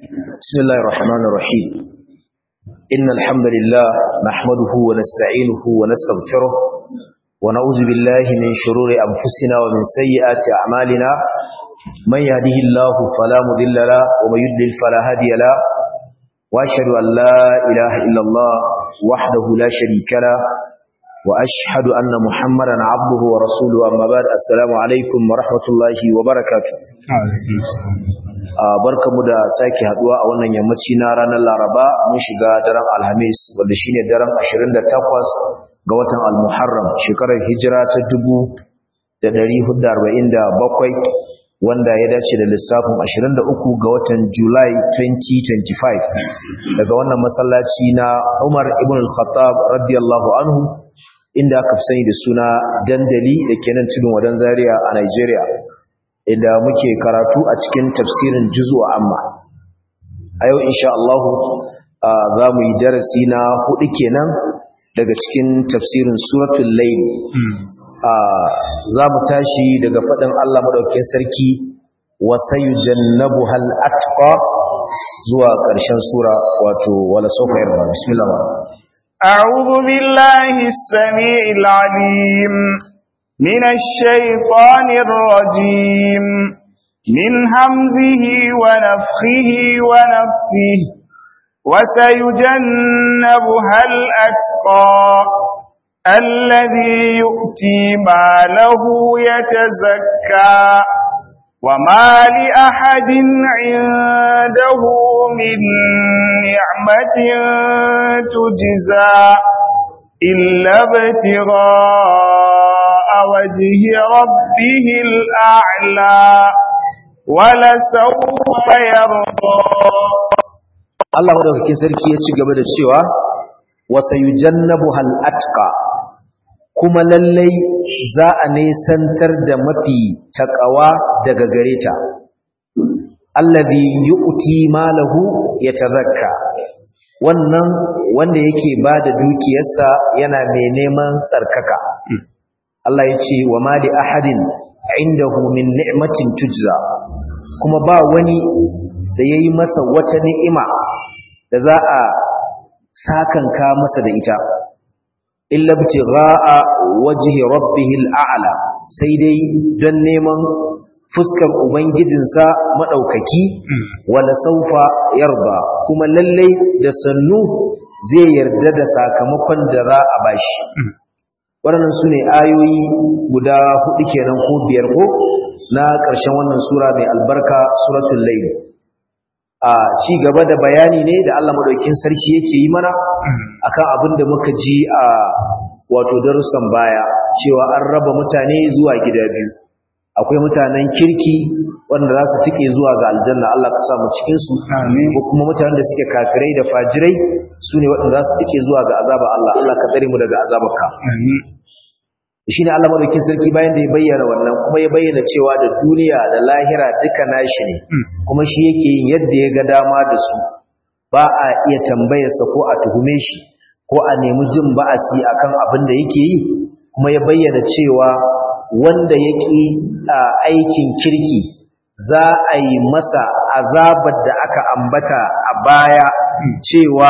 بسم الله الرحمن الرحيم إن الحمد لله نحمده ونستعينه ونستغفره ونعوذ بالله من شرور أنفسنا ومن سيئات أعمالنا من يهده الله فلا مضل له ومن يضلل فلا هادي له وأشهد أن لا إله إلا الله وحده لا شريك له وأشهد أن محمدا عبده ورسوله أما بعد السلام عليكم ورحمة الله وبركاته barkamu da sake haduwa a wannan yammaci na ranar Laraba mun shiga daren Alhamis wanda shine daren 28 ga watan Al-Muharram shekarar hijira ta 1447 wanda ya dace da lissafin 23 ga watan Julai 2025 daga wannan masallaci na Umar ibn al-Khattab radiyallahu anhu inda aka fi sani da suna dandali da kenan tudun wadan Zaria a Nigeria inda muke karatu a cikin tafsirin juzu amma a yau insha Allah za mu yi darasi na hudu kenan daga cikin tafsirin suratul layl za mu tashi daga faɗin Allah madaukakin sarki wa sayujannabuha al-atqa zuwa ƙarshen sura wato wala sawfa yarda bismillah أعوذ بالله السميع العليم من الشيطان الرجيم من همزه ونفخه ونفسه وسيجنبها الأتقى الذي يؤتي ماله يتزكى وما لأحد عنده من نعمة تجزى إلا ابتغاء وجه ربه الأعلى ولسوف يرضى Allah madaukakin sarki ya ci gaba da cewa wasayujannabuha al-atqa kuma lallai za a nesantar da mafi takawa daga gare ta allazi yu'ti malahu yatazakka wannan wanda yake bada dukiyarsa yana mai neman tsarkaka Allah ya ce wa ma li ahadin indahu min ni'matin tujza kuma ba wani da yayi masa wata ni'ima da za a sakanka masa da ita illa btigha'a wajhi rabbihil a'la sai dai don neman fuskar ubangijinsa madaukaki wala saufa yarda kuma lallai da sannu zai yarda da sakamakon da za a bashi waɗannan su ne ayoyi guda hudu kenan ko biyar ko na ƙarshen wannan sura mai albarka suratul layl a ci gaba da bayani ne da Allah madaukakin sarki yake yi mana akan abin da muka ji a wato darussan baya cewa an raba mutane zuwa gida biyu akwai mutanen kirki wanda za su tike zuwa ga aljanna Allah ka samu cikin su ko kuma mutanen da suke kafirai da fajirai su ne waɗanda za su tike zuwa ga azaba Allah Allah ka tsare mu daga azabarka shine Allah madaukakin sarki bayan da ya bayyana wannan kuma ya bayyana cewa da duniya da lahira duka nashi ne kuma shi yake yin yadda ya ga dama da su ba a iya tambayarsa ko a tuhume shi ko a nemi jin ba'asi akan abin da yake yi kuma ya bayyana cewa wanda ya ƙi aikin kirki za a yi masa azabar da aka ambata a baya cewa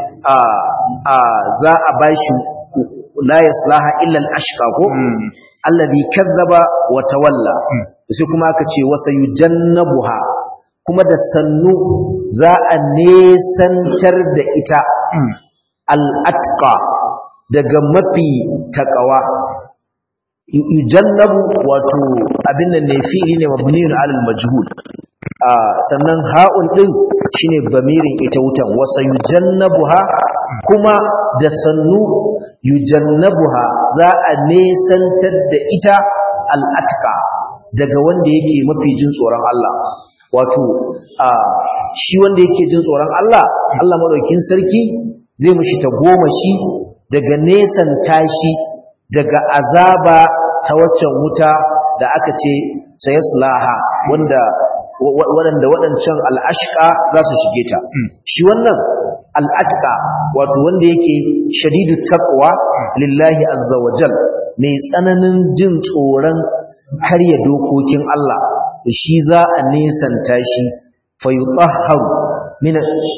za a bashi la yaslaha illa al-ashqa ko alladhi kazzaba wa tawalla sai kuma aka ce wasa yujannabuha kuma da sannu za a nesantar da ita al-atqa daga mafi takawa yujannabu wato abin nan ne fi'ili ne mabniun alal majhul sannan ha'un din shine bamirin ita wutan wasa yujannabuha kuma da sannu yujannabuha za a nesantar da ita al'atka daga wanda yake mafi jin tsoron Allah wato shi wanda yake jin tsoron Allah Allah madaukin sarki zai mishi ta goma shi daga nesan tashi daga azaba ta waccan wuta da aka ce sayaslaha wanda waɗanda waɗancan al'ashka za su shige ta shi wannan al'atka wato wanda yake shadidu taqwa lillahi azza wajal mai tsananin jin tsoron karya dokokin Allah shi za a nesanta shi fa yutahharu min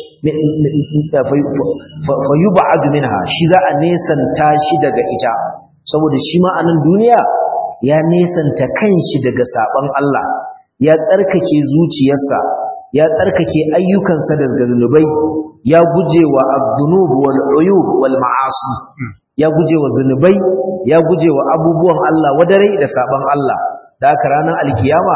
fa yub'ad minha shi za a nesanta shi daga ita saboda shi ma a nan duniya ya nesanta kanshi daga saban Allah ya tsarkake zuciyarsa ya tsarkake ayyukansa daga zunubai ya guje wa abdunub wal uyub wal ma'asi ya guje wa zunubai ya guje wa abubuwan Allah wadare da saban Allah da haka ranar alkiyama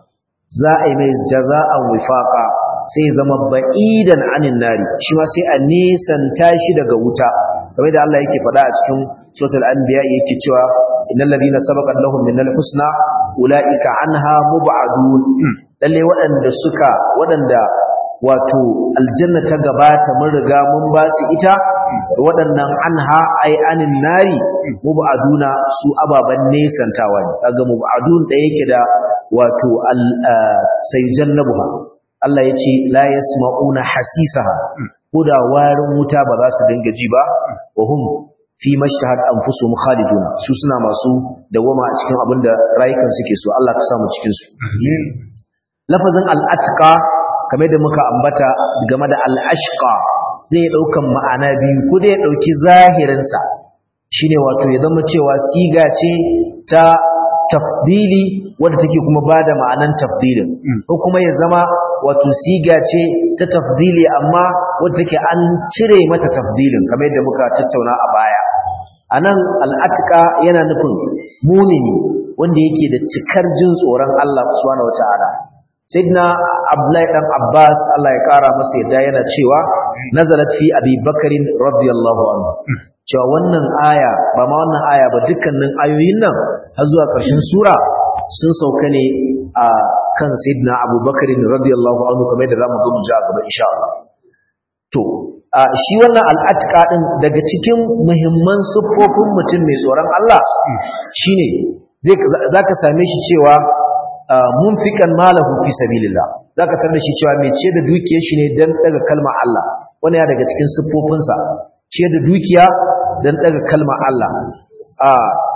za a yi mai jaza'an wifaqa sai zama ba'idan anin nari shi ma sai a nesanta shi daga wuta kamar da Allah yake faɗa a cikin suratul anbiya yake cewa innal ladina sabaqat lahum minal husna ulaika anha mub'adun lalle waɗanda suka waɗanda wato aljanna ta gabata mun riga mun ba su ita waɗannan anha ai anin nari mub'aduna su ababan nesantawa ne kaga mub'adun da yake da wato al sayjannabuha Allah ya ce la yasma'una hasisaha ko da warin wuta ba za su dinga ji ba wa hum fi mashtahat anfusuhum khaliduna su suna masu dawama a cikin abin da rayukan suke so Allah ka samu cikin su lafazin al-atqa kamar da muka ambata game da al-ashqa zai daukan ma'ana biyu ko dai ya dauki zahirin sa shine wato ya zama cewa siga ce ta tafdili wadda take kuma bada ma'anan tafdilin ko kuma ya zama wato siga ce ta tafdili amma wadda take an cire mata tafdilin kamar yadda muka tattauna a baya anan al'atika yana nufin mumini wanda yake da cikar jin tsoron Allah subhanahu wataala sayyidina abdullahi dan abbas Allah ya kara masa yadda yana cewa nazalat fi abi bakarin radiyallahu anhu cewa wannan aya ba ma wannan aya ba dukkanin ayoyin nan har zuwa ƙarshen sura sun sauka ne a kan sayyidina abubakar radiyallahu anhu kamar da zamu ga mu ji a gaba insha Allah to shi wannan al'atika din daga cikin muhimman siffofin mutum mai tsoron Allah shine zai zaka same shi cewa munfiqan malahu fi sabilillah zaka tarda shi cewa mai ce da dukiyar shi ne dan daga kalmar Allah wannan ya daga cikin siffofinsa ce da dukiya dan daga kalmar Allah a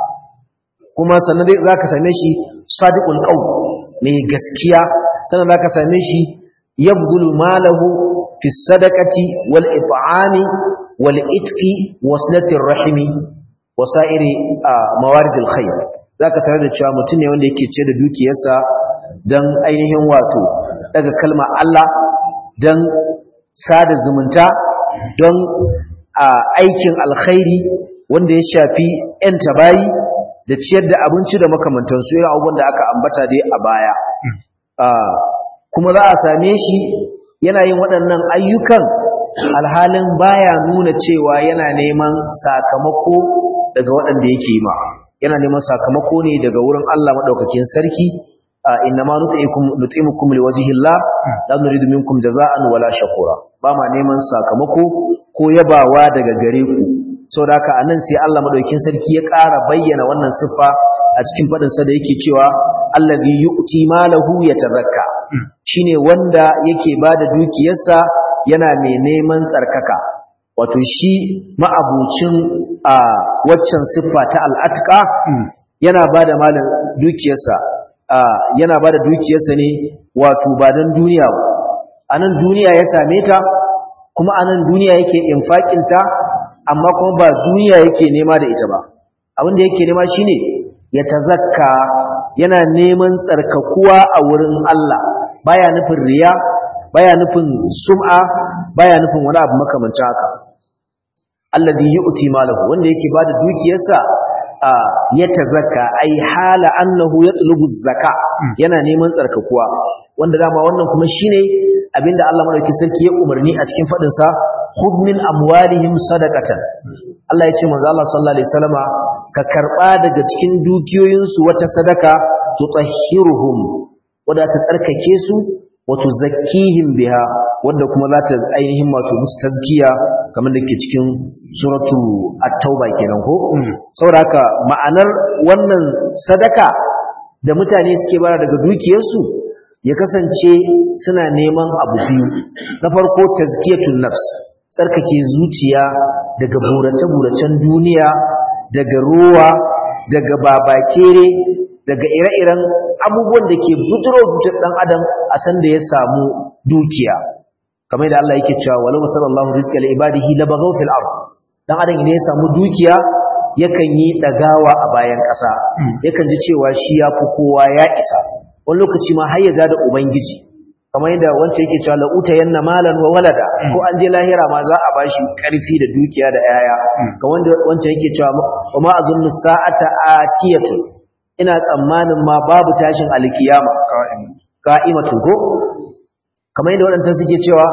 kuma sannan dai zaka same shi sadiqul qawl mai gaskiya sannan zaka same shi yabdhulu malahu fi sadaqati wal it'ami wal itqi waslatir rahimi wasairi mawaridil khair zaka tare da cewa mutum ne wanda yake ce da dukiyarsa dan ainihin wato daga kalmar Allah dan sada zumunta don aikin alkhairi wanda ya shafi 'yan tabayi da ciyar da abinci da makamantansu irin abubuwan da aka ambata dai a baya kuma za a same shi yana yin waɗannan ayyukan alhalin baya nuna cewa yana neman sakamako daga waɗanda yake yi ma yana neman sakamako ne daga wurin Allah maɗaukakin sarki innama nut'imukum liwajhillah la nuridu minkum jaza'an wala shakura ba ma neman sakamako ko yabawa daga gare ku sau da haka a nan sai Allah maɗaukin sarki ya ƙara bayyana wannan siffa a cikin faɗinsa da yake cewa allazi yu'ti malahu yatazakka shine wanda yake bada dukiyarsa yana mai neman tsarkaka wato shi ma'abucin a waccan siffa ta al'atka yana bada malan dukiyarsa yana bada dukiyarsa ne wato ba don duniya ba a nan duniya ya same ta kuma a nan duniya yake infaƙinta amma kuma ba duniya yake nema da ita ba abin da yake nema shine ya tazakka yana neman tsarkakuwa a wurin Allah baya nufin riya baya nufin sum'a baya nufin wani abu makamancin haka alladhi yu'ti malahu wanda yake bada dukiyarsa ya tazakka ai hala annahu yatlubu zaka yana neman tsarkakuwa wanda dama wannan kuma shine abinda Allah madaukakin sarki ya umarni a cikin fadin sa khudh min amwalihim sadaqatan Allah ya ce manzo Allah sallallahu alaihi wasallama ka karba daga cikin dukiyoyinsu wata sadaka tutahhiruhum wanda ta tsarkake su wa tuzakkihim biha wanda kuma za ta ainihin wato musu tazkiya kamar da ke cikin suratu at-tauba kenan ko saboda haka ma'anar wannan sadaka da mutane suke bara daga dukiyarsu ya kasance suna neman abu biyu na farko tazkiyatun nafs tsarkake zuciya daga burace-buracen duniya daga ruwa daga babakere daga ire-iren abubuwan da ke bujiro zuciyar ɗan adam a san da ya samu dukiya kamar da Allah yake cewa walau sallallahu rizqa li ibadihi labaghaw fil ard dan adam idan ya samu dukiya yakan yi dagawa a bayan ƙasa yakan ji cewa shi ya fi kowa ya isa wani lokaci ma har ya da ubangiji kamar yadda wancan yake cewa la'uta yanna malan wa walada ko an je lahira ma za a bashi karfi da dukiya da yaya ga wanda wancan yake cewa wa ma azunnu sa'ata atiyatu ina tsammanin ma babu tashin alkiyama qa'imatu ko kamar yadda wadancan suke cewa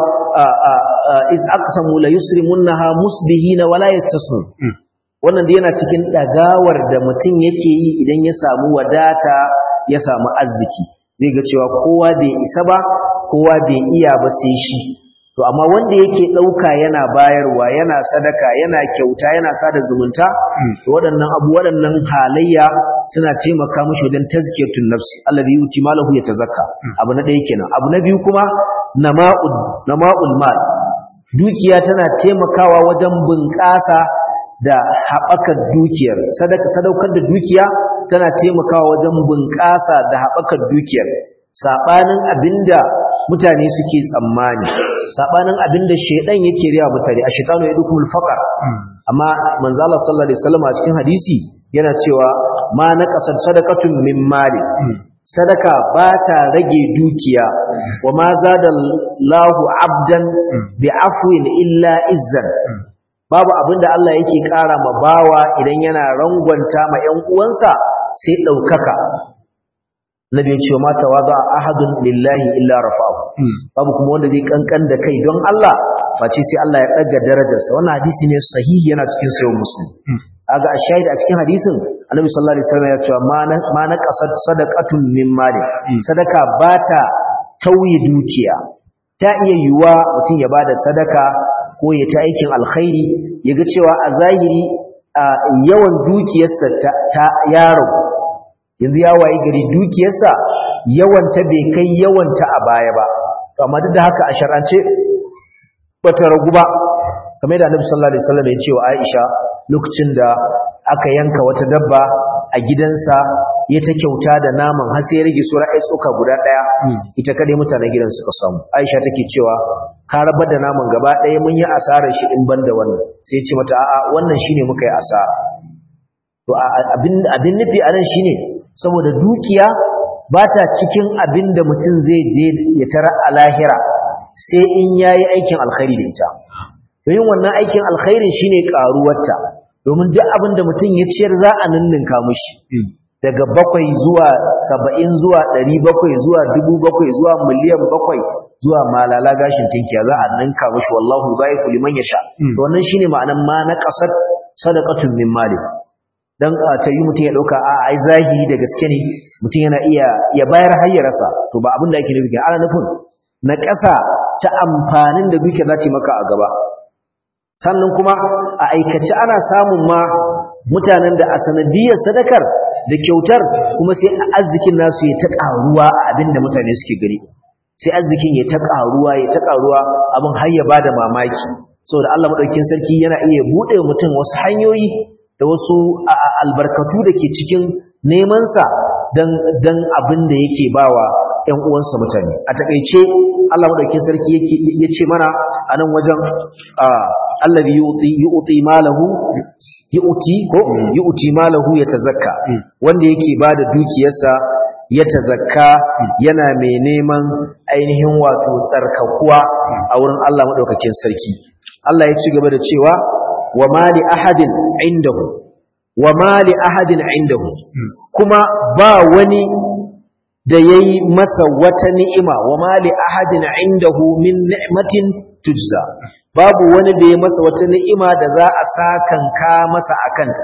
iz aqsamu la yusrimunha musbihina wala yastasnu wannan da yana cikin dagawar da mutum yake yi idan ya samu wadata ya samu arziki zai ga cewa kowa bai isa ba kowa bai iya ba sai shi to amma wanda yake ɗauka yana bayarwa yana sadaka yana kyauta yana sada zumunta to waɗannan abu waɗannan halayya suna taimaka mishi wajen tazkiyatun nafsi alladhi yuti malahu yatazakka abu na ɗaya kenan abu na biyu kuma nama'ul nama'ul mal dukiya tana taimakawa wajen bunƙasa da haɓakar dukiyar sadaka sadaukar da dukiya tana taimakawa wajen bunƙasa da haɓakar dukiyar saɓanin abinda mutane suke tsammani saɓanin abinda shaidan yake riya mutane a shaitanu ya dukul faƙar amma manzo Allah sallallahu alaihi wasallam a cikin hadisi yana cewa ma naqasat sadaqatun min mali sadaka ba ta rage dukiya wa ma zadallahu abdan bi afwin illa izzan babu abinda Allah yake ƙara ma bawa idan yana rangwanta ma ƴan uwansa sai ɗaukaka nabi ya ce ma tawada ahadun lillahi illa rafa'u babu kuma wanda zai kankan da kai don Allah face sai Allah ya daga darajarsa wannan hadisi ne sahihi yana cikin sahih muslim aga ashahid a cikin hadisin annabi sallallahu alaihi wasallam ya ce ma na qasad sadaqatun min mali sadaka bata tauye dukiya ta iya yiwuwa mutum ya bada sadaka ko ya ta aikin alkhairi ya ga cewa a zahiri yawan dukiyarsa ta yaro yanzu ya waye gari dukiyarsa yawanta bai kai yawanta a baya ba to amma duk da haka a shar'ance bata ragu ba kamar da Annabi sallallahu alaihi wasallam ya ce wa Aisha lokacin da aka yanka wata dabba a gidansa ya ta kyauta da naman har sai ya rage sura ai tsoka guda daya ita kadai mutanen gidan suka samu Aisha take cewa ka rabar da naman gaba daya mun yi asarar shi in banda wannan sai ya ce mata a'a wannan shine muka yi asara to abin abin nufi anan shine saboda dukiya ba ta cikin abin da mutum zai je ya tara a lahira sai in ya yi aikin alkhairi da ita domin wannan aikin alkhairin shine karuwarta domin duk abin da mutum ya ciyar za a ninninka mushi daga bakwai zuwa saba'in zuwa ɗari bakwai zuwa dubu bakwai zuwa miliyan bakwai zuwa malala gashin tinkiya za a ninka mushi wallahu bai liman ya sha wannan shine ma'anan ma na ƙasar sadaqatun min mali dan ta yi mutum ya dauka a ai zahiri da gaske ne mutum yana iya ya bayar har ya rasa to ba abin da ake nufi ana nufin na ƙasa ta amfanin da duke za ta maka a gaba sannan kuma a aikace ana samun ma mutanen da a sanadiyar sadakar da kyautar kuma sai arzikin nasu ya ta ƙaruwa a abin da mutane suke gani sai arzikin ya ta ƙaruwa ya ta ƙaruwa abin har ya bada mamaki saboda Allah madaukakin sarki yana iya buɗe mutum wasu hanyoyi da wasu albarkatu da ke cikin nemansa don abin da yake bawa ‘yan uwansa mutane a taƙaice Allah maɗaukin sarki ya ce mana a nan wajen Allah yi uti malahu yi uti ko yi uti malahu ya tazakka wanda yake ba da dukiyarsa ya tazakka yana mai neman ainihin wato tsarkakuwa a wurin Allah maɗaukakin sarki Allah ya ci gaba da cewa wa ma li ahadin indahu wa ma li ahadin indahu kuma ba wani da yayi masa wata ni'ima wa ma li ahadin indahu min ni'matin tujza babu wani da ya masa wata ni'ima da za a sakanka masa akanta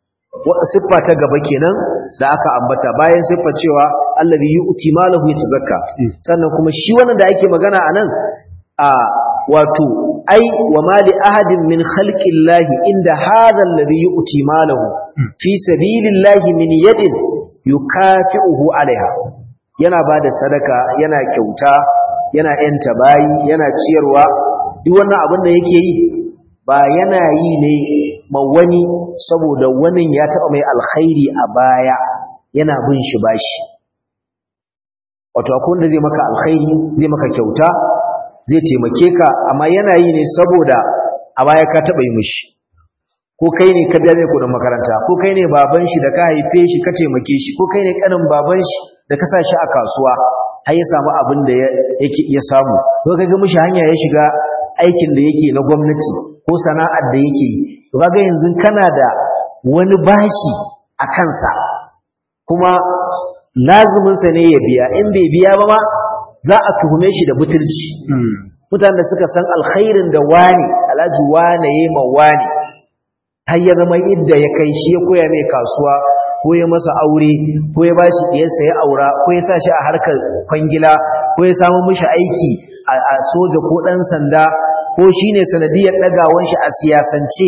siffa ta gaba kenan da aka ambata bayan siffa cewa allazi yu'ti malahu yatazakka sannan kuma shi wannan da ake magana anan a wato ai wa ma li ahadin min khalqillahi inda hadha alladhi yu'ti malahu fi sabilillahi min yadin yukafi'uhu alaiha yana bada sadaka yana kyauta yana yanta bayi yana ciyarwa duk wannan abin da yake yi ba yana yi ne ma wani saboda wani ya taba mai alkhairi a baya yana bin shi bashi wato akwai wanda zai maka alkhairi zai maka kyauta zai taimake ka amma yana yi ne saboda a baya ka taɓa yi mishi ko kai ne ka biya mai kudin makaranta ko kai ne baban shi da ka haife shi ka taimake shi ko kai ne kanin baban shi da ka sa shi a kasuwa har ya samu abin da yake iya samu ko ka ga mishi hanya ya shiga aikin da yake na gwamnati ko sana'ar da yake yi to kaga yanzu kana da wani bashi a kansa kuma lazuminsa ne ya biya in bai biya ba ma za a tuhume shi da butulci mutanen da suka san alkhairin da wani alhaji wane ya ma wani har ya zama idda ya kai shi ya koya mai kasuwa ko ya masa aure ko ya ba shi ɗiyarsa ya aura ko ya sa shi a harkar kwangila ko ya samu mishi aiki a soja ko ɗan sanda ko shi ne sanadiyar ɗagawan shi a siyasance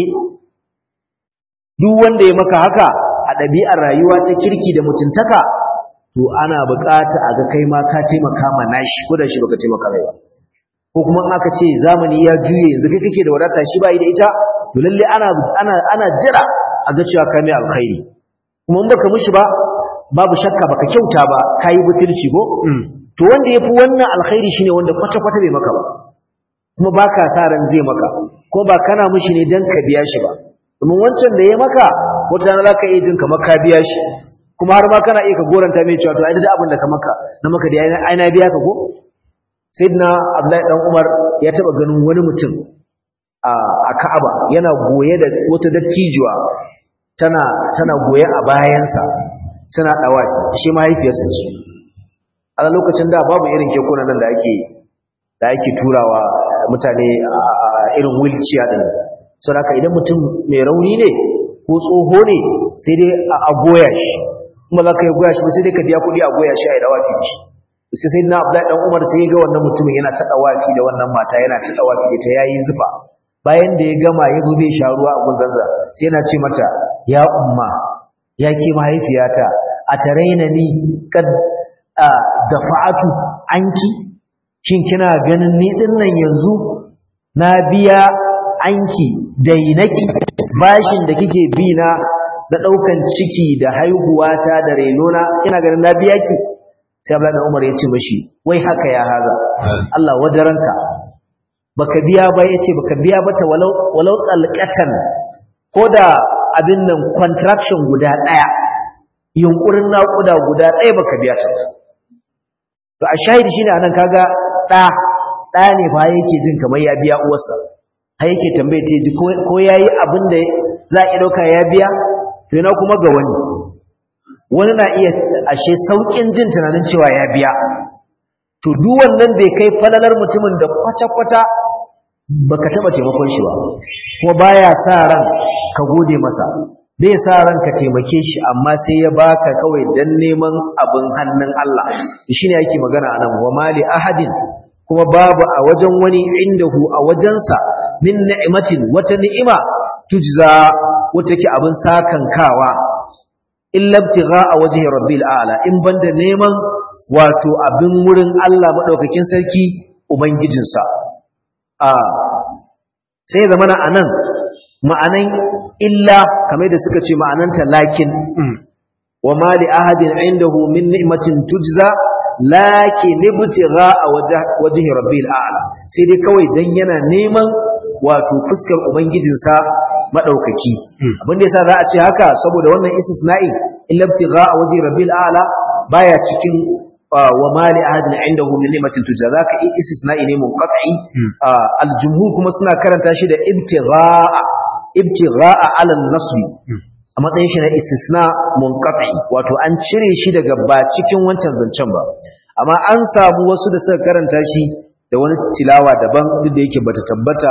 duk wanda ya maka haka a ɗabi'ar rayuwa ta kirki da mutuntaka to ana buƙata a ga kai ma ka taimaka ma nashi ko da shi baka taimaka mai ba ko kuma in aka ce zamani ya juye yanzu kai kake da wadata shi bai da ita to lalle ana ana ana jira a ga cewa kai mai alkhairi kuma in baka mishi ba babu shakka baka kyauta ba kai butulci ko to wanda yafi wannan alkhairi shine wanda kwata kwata bai maka ba kuma baka sa ran zai maka ko ba kana mishi ne dan ka biya shi ba domin wancan da ya maka wata rana zaka iya jin kamar ka biya shi kuma har ma kana iya ka goranta mai cewa to ai da abin da ka maka na maka da ai na biya ka ko sayyidina abdullahi dan umar ya taba ganin wani mutum a ka'aba yana goye da wata dattijuwa tana tana goye a bayansa suna dawashi shi mahaifiyarsa ce a lokacin da babu irin kekuna nan da ake da ake turawa mutane a irin wheelchair din saboda idan mutum mai rauni ne ko tsoho ne sai dai a goya shi kuma za ka yi goya shi ba sai dai ka biya kuɗi a goya shi a yi dawafi shi sai sai na Abdullahi dan Umar sai ya ga wannan mutumin yana ta dawafi da wannan mata yana ta dawafi da ta yayi zufa bayan da ya gama ya zo zai sha ruwa a gunzansa sai yana ce mata ya umma ya ke mahaifiyata a taraina ni kad dafa'atu anki shin kina ganin ni din nan yanzu na biya anki dainaki bashin da kike bi na na daukan ciki da haihuwata da renona ina ganin na biya ki sai Abdullahi Umar ya ce mashi wai haka ya haza Allah wadaranka baka biya ba yace baka biya ba ta walau walau qalqatan koda abin nan contraction guda daya yunkurin naƙuda guda daya baka biya ta to a shahidi shine anan kaga da da ne fa yake jin kamar ya biya uwarsa har yake tambaye ta ji ko yayi abin da za a dauka ya biya to ina kuma ga wani wani na iya ashe saukin jin tunanin cewa ya biya to duk wannan bai kai falalar mutumin da kwata-kwata baka taba taimakon shi ba kuma baya sa ran ka gode masa bai sa ran ka taimake shi amma sai ya baka kawai dan neman abin hannun Allah shine yake magana anan wa mali ahadin kuma babu a wajen wani indahu a wajensa min ni'matin wata ni'ima tujza wata ke abin sakankawa illa ibtigha'a wajhi rabbil a'la in banda neman wato abin wurin Allah madaukakin sarki ubangijinsa a sai zamana anan ma'anan illa kamar da suka ce ma'ananta lakin wa ma li ahadin indahu min ni'matin tujza lakin ibtigha'a wajhi rabbil a'la sai dai kawai dan yana neman wato fuskar ubangijinsa madaukaki abin da yasa za a ce haka saboda wannan istisna'i illa ibtigha'a wajhi rabbil a'la baya cikin wa mali ahadin indahu min ni'matin tujza zaka istisna'i ne munqati aljumhur kuma suna karanta shi da ibtigha'a ibtigha'a ala nasbi a matsayin shi na istisna munqati wato an cire shi daga ba cikin wancan zancen ba amma an samu wasu da suka karanta shi da wani tilawa daban duk da yake bata tabbata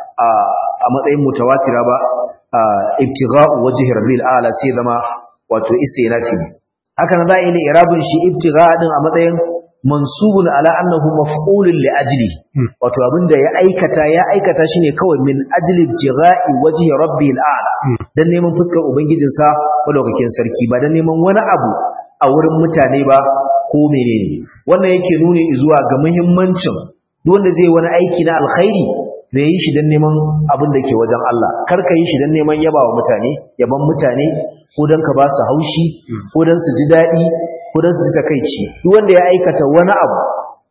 a matsayin mutawatira ba ibtigha'u wajhi rabbil a'la sai zama wato istinafi haka nan za a yi irabun shi ibtigha'a din a matsayin mansubun ala annahu maf'ulun li ajli wato abinda ya aikata ya aikata shine kawai min ajli ibtigha'i wajhi rabbil a'la dan neman fuskar ubangijinsa madaukakin sarki ba dan neman wani abu a wurin mutane ba ko menene wannan yake nuni zuwa ga muhimmancin duk wanda zai wani aiki na alkhairi da yi shi don neman abin da ke wajen Allah kar ka yi shi don neman yaba wa mutane yaban mutane ko don ka ba su haushi ko don su ji daɗi ko don su ji takaici duk wanda ya aikata wani abu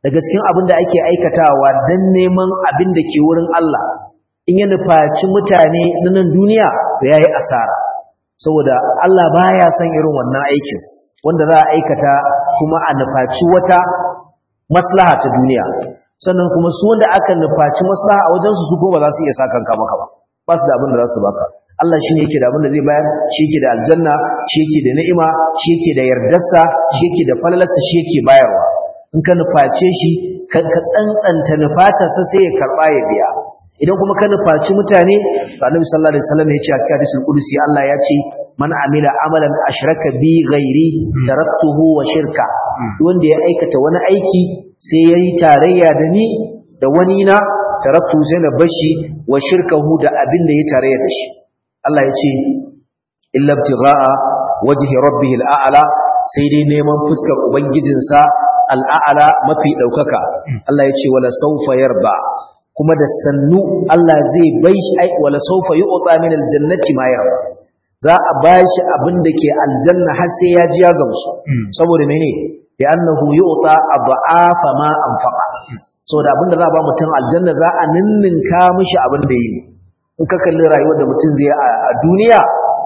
daga cikin abin da ake aikatawa dan neman abin da ke wurin Allah in ya nufaci mutane na nan duniya to yayi asara saboda Allah baya son irin wannan aikin wanda za a aikata kuma a nufaci wata maslaha ta duniya sannan kuma su wanda aka nufaci maslaha a wajen su su ko ba za su iya sakan ka maka ba ba su da abin da za su baka Allah shi ne yake da abin da zai bayar shi yake da aljanna shi yake da ni'ima shi yake da yardarsa shi yake da falalarsa shi yake bayarwa in ka nuface shi ka tsantsanta nufatarsa sai ya karba ya biya idan kuma ka nufaci mutane annabi sallallahu alaihi wasallam ya ce a cikin hadisul qudsi Allah ya ce man amila amalan ashraka bi ghairi taraktuhu wa shirka wanda ya aikata wani aiki sai yayi tarayya da ni da wani na taraktu sai na bashi wa shirkahu da abin da ya tarayya da shi Allah ya ce illa ibtigha'a wajhi rabbih al'ala sai dai neman fuskar ubangijinsa al'ala mafi daukaka Allah ya ce wala sawfa yarba kuma da sannu Allah zai bai shi ai wala sawfa yu'ta min aljannati ma yarba za a bashi abin da ke aljanna har sai ya ji ya gamsu saboda mene bi annahu yu'ta adhafa ma anfaqa saboda abin da za a ba mutum aljanna za a ninninka mishi abin da yi in ka kalli rayuwar da mutum zai a duniya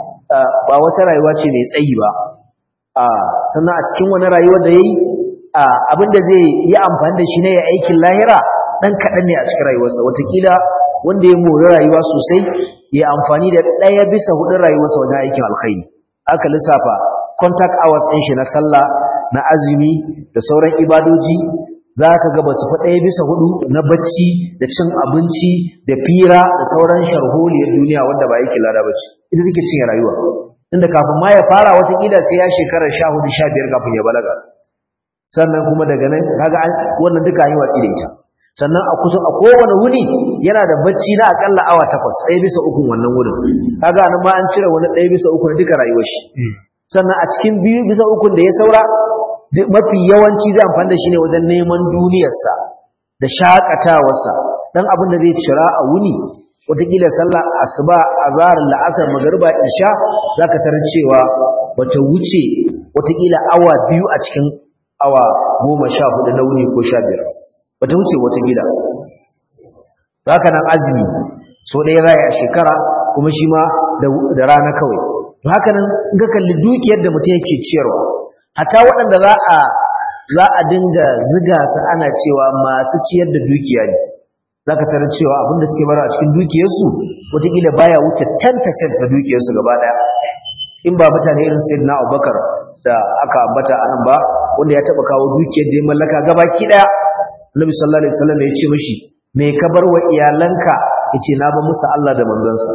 ba wata rayuwa ce mai tsayi ba sannan a cikin wani rayuwar da yayi abin da zai yi amfani da shi ne ya aikin lahira dan kaɗan ne a cikin rayuwarsa watakila wanda ya mori rayuwa sosai ya amfani da ɗaya bisa hudun rayuwarsa wajen aikin alkhairi aka lissafa contact hours ɗin shi na sallah na azumi da sauran ibadoji za ka ga ba su fi ɗaya bisa hudu na bacci da cin abinci da fira da sauran sharholiyar duniya wanda ba yake lada bacci ita take cinye rayuwa inda kafin ma ya fara watakila sai ya shekara sha hudu sha biyar kafin ya balaga sannan kuma daga nan kaga wannan duka an yi watsi da ita sannan a kusa a kowane wuni yana da bacci na akalla awa takwas ɗaya bisa uku wannan wurin kaga nan ma an cire wani ɗaya bisa uku na duka rayuwar shi sannan a cikin biyu bisa ukun da ya saura mafi yawanci zai amfani da shi ne wajen neman duniyarsa da shakatawarsa dan abin da zai cira a wuni wataƙila sallah asuba azhar la'asar magariba isha zaka tarar cewa bata wuce wataƙila awa biyu a cikin awa goma sha hudu na wuni ko sha biyar bata wuce wataƙila haka nan azumi so ɗaya raya a shekara kuma shi ma da rana kawai to haka nan in ka kalli dukiyar da mutum yake ciyarwa hatta waɗanda za a za a dinga ziga su ana cewa masu ciyar da dukiya ne za ka tarar cewa abinda suke bara a cikin dukiyarsu wataƙila baya wuce 10% na dukiyarsu gaba ɗaya in ba mutane irin sayyidina abubakar da aka ambata a nan ba wanda ya taɓa kawo dukiyar da ya mallaka gabaki ɗaya annabi sallallahu alaihi wasallam ya ce mishi me ka bar wa iyalanka yace na ba musu Allah da manzansa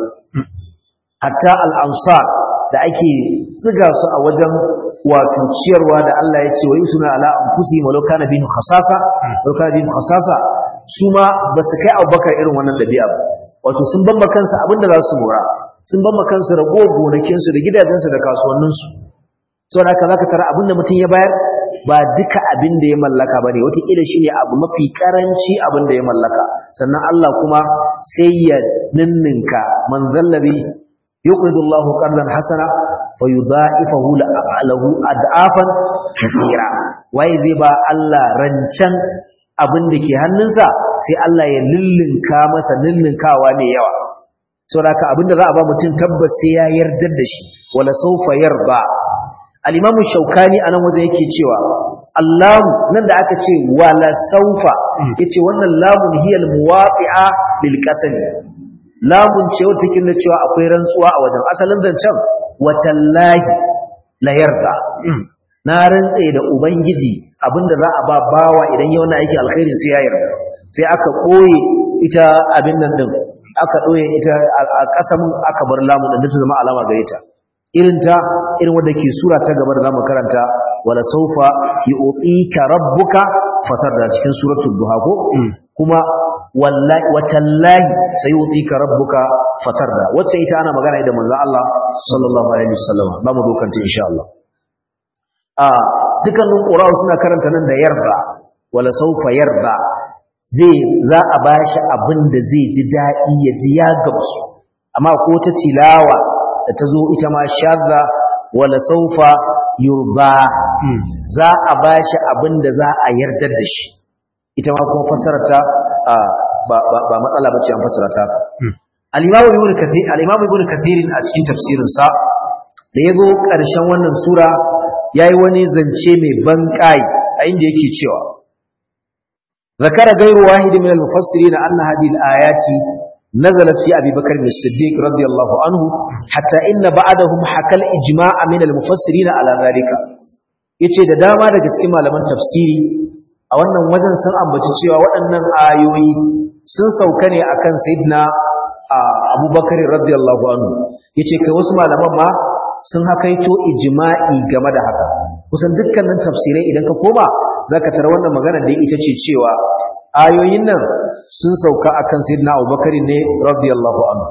hatta al-ansar da ake tsiga su a wajen wato ciyarwa da Allah ya ce wa yusuna ala anfusihim walau kana bihim khasasa walau kana bihim khasasa su ma ba su kai Abubakar irin wannan dabi'a ba wato sun bamba kansu abinda za su mora sun bamba kansu rago gonakin su da gidajen su da kasuwannin su saboda haka zaka tara abinda mutum ya bayar ba duka abin da ya mallaka bane wataƙila shi ne abu mafi karanci abin da ya mallaka sannan Allah kuma sai ya ninninka man zallabi يقرض الله قرضا حسنا فيضاعفه له اضعافا كثيرا waye zai ba Allah rancen abin da ke hannunsa sai Allah ya lillinka masa lillinkawa ne yawa saboda abin da za a ba mutum tabbas sai ya yardar da shi wala sawfa yarda al-imam shaukani anan waje yake cewa Allah nan da aka ce wala sawfa yace wannan lamun hiya al-muwafi'a lil qasam lamun ce wata take nuna cewa akwai rantsuwa a wajen asalin zancen watallahi la yarda na rantse da ubangiji abinda za a ba bawa idan yau na aiki alkhairi sai ya yarda sai aka koye ita abin nan din aka doye ita a kasamin aka bar lamun din ta zama alama gare ta irin ta irin wanda ke sura ta gaba da zamu karanta wala sawfa yu'tika rabbuka fatar da cikin suratul duha ko kuma wallahi watallahi sayutika rabbuka fatarda wacce ita ana magana da manzo Allah sallallahu alaihi wasallam ba mu dokanta insha Allah a dukkanin qura'u suna karanta nan da yarda wala sawfa yarda zai za a bashi abin da zai ji dadi ya ji ya gamsu amma ko ta tilawa da ta zo ita ma shadda wala sawfa yurba za a bashi abin da za a yarda da shi ita ma kuma fassarar ta ba ba matsala bace an fassara ta al-imam ibn kathir al-imam ibn kathir a cikin tafsirin sa da yazo karshen wannan sura yayi wani zance mai ban kai a inda yake cewa ذكر غير واحد من المفسرين أن هذه الآيات نزلت في أبي بكر الصديق رضي الله عنه حتى إن بعدهم حكى الإجماع من المفسرين على ذلك yace da dama daga cikin malaman tafsiri a wannan wajen sun ambaci cewa waɗannan ayoyi sun sauka ne akan sayyidina Abubakar radiyallahu anhu yace kai wasu malaman ma sun hakaito ijma'i game da haka kusan dukkanin tafsirai idan ka koma zaka tara wannan magana da ita ce cewa ayoyin nan sun sauka akan sayyidina Abubakar ne radiyallahu anhu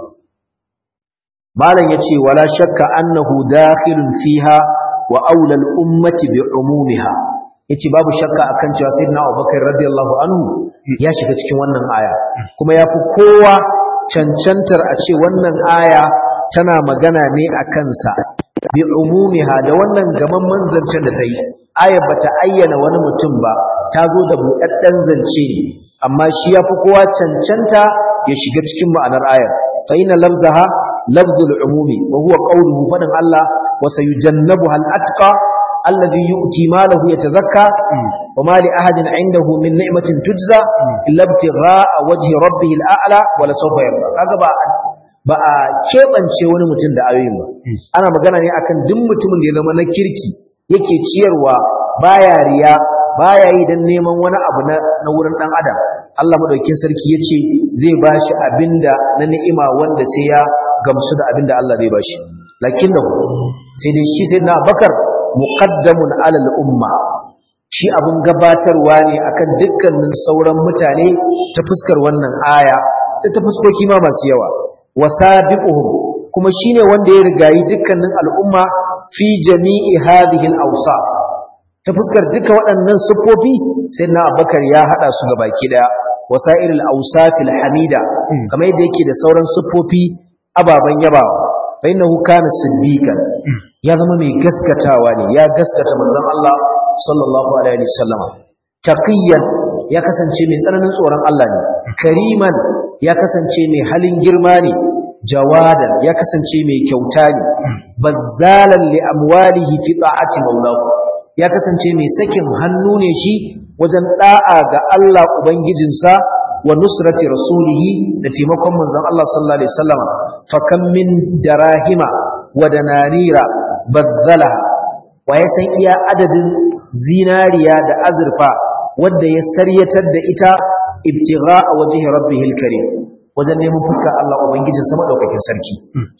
malam yace wala shakka annahu dakhilun fiha wa aula al-ummati bi umumiha yace babu shakka akan cewa sayyidina Abubakar radiyallahu anhu ya shiga cikin wannan aya kuma yafi kowa cancantar a ce wannan aya tana magana ne akan sa bi umumiha da wannan gaman manzancin da ta yi ayar bata ayyana wani mutum ba ta zo da buɗaɗɗen zance ne amma shi ya fi kowa cancanta ya shiga cikin ma'anar ayar fa ina lafzaha lafzul umumi wa huwa qawluhu fadin Allah wa sayujannabuha al-atqa alladhi yu'ti malahu yatazakka wa ma li ahadin 'indahu min ni'matin tujza illa ibtigha'a wajhi rabbih al-a'la wa la sawfa yarda kaga ba ba a keɓance wani mutum da ayoyin ba ana magana ne akan duk mutumin da ya zama na kirki yake ciyarwa baya riya baya yi dan neman wani abu na na wurin dan adam Allah madaukakin sarki yace zai bashi abinda na ni'ima wanda sai ya gamsu da abinda Allah zai bashi lakin da sai dai shi sai na Bakar muqaddamun alal umma shi abun gabatarwa ne akan dukkanin sauran mutane ta fuskar wannan aya da ta fuskoki ma masu yawa wasabiquhum kuma shine wanda ya rigayi dukkanin al'umma fi jami'i hadhihi al-awsaf ta fuskar duka waɗannan siffofi sai na abubakar ya hada su ga baki daya wasair al-awsaf al-hamida kamar yadda yake da sauran siffofi ababan yabawa fa innahu kana siddiqan ya zama mai gaskatawa ne ya gaskata manzon Allah sallallahu alaihi wasallam taqiyan ya kasance mai tsananin tsoron Allah ne kariman ya kasance mai halin girma ne jawadan ya kasance mai kyauta ne bazzalan li amwalihi fi ta'ati maulahu ya kasance mai sakin hannu ne shi wajen da'a ga Allah ubangijinsa wa nusrati rasulihi da taimakon manzon Allah sallallahu alaihi wasallam fa kam min darahima wa danarira bazzala wa ya san iya adadin zinariya da azurfa wanda ya saryatar da ita ibtigha a wajhi rabbihil karim wajen neman fuskar Allah ubangijin sama daukakin sarki